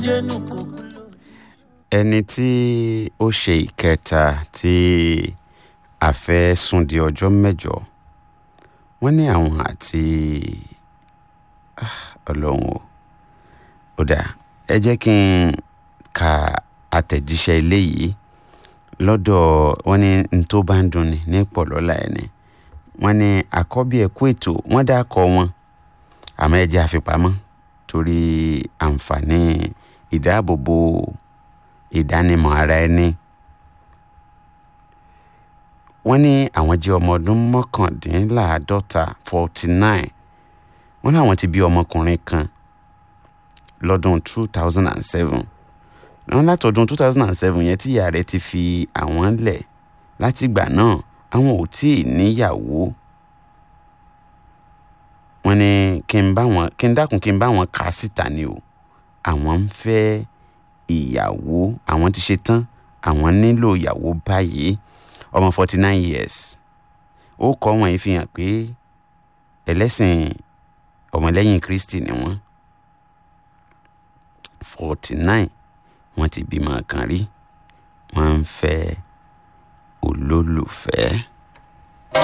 jẹ́nu kò ẹni tí ó ṣe ìkẹta tí a fẹ́ sún di ọjọ́ mẹ́jọ wọ́n ní àwọn àti Ah, ọlọ́run o ó dà ẹ jẹ́ kí n ka àtẹ̀jíṣẹ́ ilé yìí lọ́dọ̀ wọ́n ní n tó bá ń dunni ní pọ̀lọ́lá ẹni wọ́n ní àkọ́bí ẹ̀kú ètò wọ́n dá kọ wọn àmọ́ ẹ jẹ́ àfipamọ́ torí àǹfààní ìdáàbòbò ìdánimọ̀ ara ẹni wọ́n ní àwọn jẹ́ ọmọ ọdún mọ́kàndínláàádọ́ta forty nine wọ́n láwọn ti bí ọmọkùnrin kan lọ́dún two thousand and seven wọ́n látọdún two thousand and seven yẹn tí ìyá rẹ̀ ti fi àwọn lẹ̀ látìgbà náà àwọn ò tí ì níyàwó wọ́n ní kí n bá wọn kí n dákun kí n bá wọn kà á síta ni o àwọn ń fẹ́ ìyàwó àwọn ti ṣe tán àwọn nílò ìyàwó báyìí ọmọ forty nine years ó kọ́ wọn yìí fi hàn pé ẹlẹ́sìn ọmọlẹ́yìn kristi ni wọ́n forty nine wọ́n ti bímọ kan rí wọ́n ń fẹ́ olólùfẹ́.